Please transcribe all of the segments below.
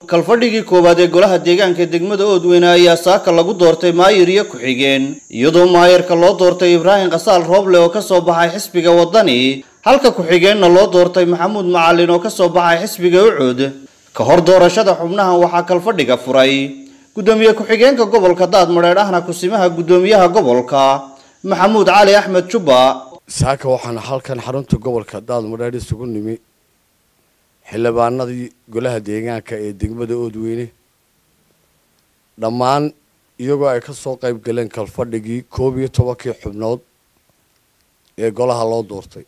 kalfadhigii koowaad ee golaha deegaanka degmada oodweyne ayaa saaka lagu doortay maayir iyo ku-xigeen iyadoo maayirka loo doortay ibraahim khasaal rooble oo kasoo baxay xisbiga waddani halka ku-xigeenna loo doortay maxamuud macalin oo kasoo baxay xisbiga ucud ka hor doorashada xubnahan waxaa kalfadhiga furay guddoomiye ku-xigeenka gobolka daadmadheedh ahna kusimaha guddoomiyaha gobolka maxamuud cali axmed jubba saaka waxaan halkan xarunta gobolka daadmadheedh isugu nimi xildhibaanadii golaha deegaanka ee degmada oodweyne dhammaan iyagoo ay ka soo qayb galeen kalfadhigii koob iyo tobankii xubnood ee golaha loo doortay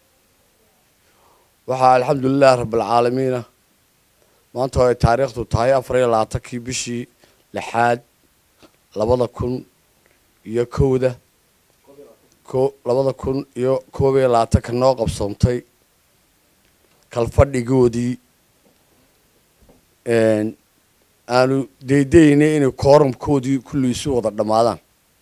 waxaa alxamdulilahi rabbilcaalamiina maanta oo ay taariikhdu tahay afar iyo labaatankii bishii lixaad labada kun iyo kowda ko labada kun iyo koob iyo labaatanka noo qabsoontay kalfadhigoodii aanu daydaynay inay koorumkoodii kulli isu wada dhammaadaan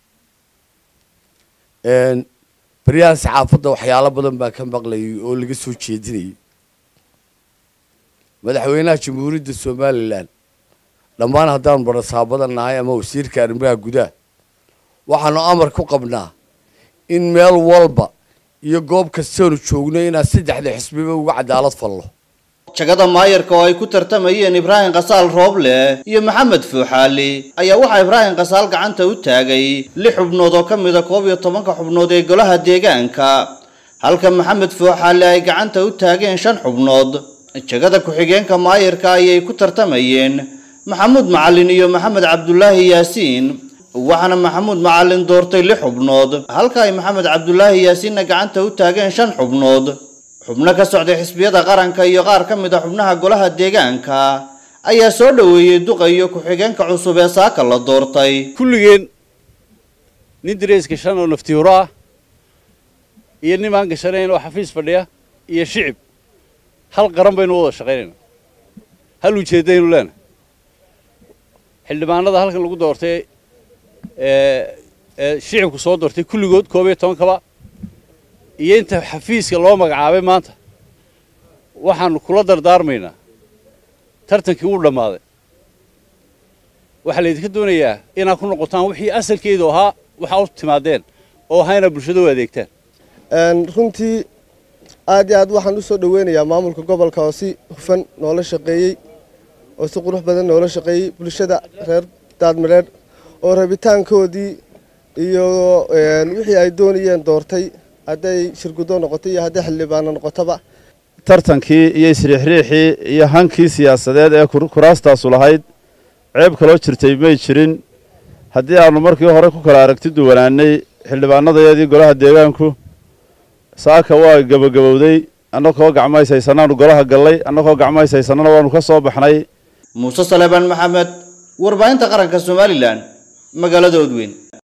baryahan saxaafadda waxyaalo badan baan ka maqlayay oo laga soo jeedinayay madaxweynaha jamhuuriyadda somalilan dhammaan haddaan barasaabada nahay ama wasiirka arrimaha gudaha waxaanu amar ku qabnaa in meel walba iyo goob kastoonu joogno inaan saddexda xisbiba uga cadaalad fallo jagada maayarka oo ay ku tartamayeen ibraahim khasaal rooble iyo maxamed fuuxaali ayaa waxaa ibraahim khasaal gacanta u taagay lix xubnood oo ka mida koob iyo tobanka xubnood ee golaha deegaanka halka maxamed fuuxaali ay gacanta u taageen shan xubnood jagada ku-xigeenka maayarka ayay ku tartamayeen maxamuud macalin iyo maxamed cabdulaahi yaasiin waxaana maxamuud macalin doortay lix xubnood halka ay maxamed cabdulaahi yaasiinna gacanta u taageen shan xubnood xubno ka socday xisbiyada qaranka iyo qaar ka mid a xubnaha golaha deegaanka ayaa soo dhoweeyey duqa iyo ku-xigeenka cusub ee saaka la doortay kulligeen nin darees gashan oo naftiiro ah iyo nin aan gashanayn oo xafiis fadhiya iyo shicib hal qaran baynu wada shaqaynayna hal ujeeddaynu leenahay xildhibaanada halkan lagu doortay ee shicibku soo doortay kulligood koob iyo tobankaba iyo inta xafiiska loo magacaabay maanta waxaanu kula dardaarmaynaa tartankii wuu dhammaaday waxaa laydinka doonayaa inaad ku noqotaan wixii asalkeedu ahaa waxaa u timaadeen oo ahaa inaad bulshada u adeegtaan runtii aad iyo aad waxaan u soo dhoweynayaa maamulka gobolka oo si hufan noola shaqeeyey oo si qurux badan noola shaqeeyey bulshada reer daadmareedh oo rabitaankoodii iyo wixii ay doonayeen doortay hadday shirgudo noqoto iyo hadday xildhibaano noqotoba tartankii iyo isriixriixii iyo hankii siyaasadeed ee kuraastaasu lahayd ceeb kaloo jirtay may jirin haddii aanu markii hore ku kala aragti duwanaanay xildhibaanadayadii golaha deegaanku saaka waa gebagabowday annagoo gacmays haysanaanu golaha gallay annagoo gacmays haysanana waanu ka soo baxnay muuse saleebaan maxamed warbaahinta qaranka somalilan magaalada odweyn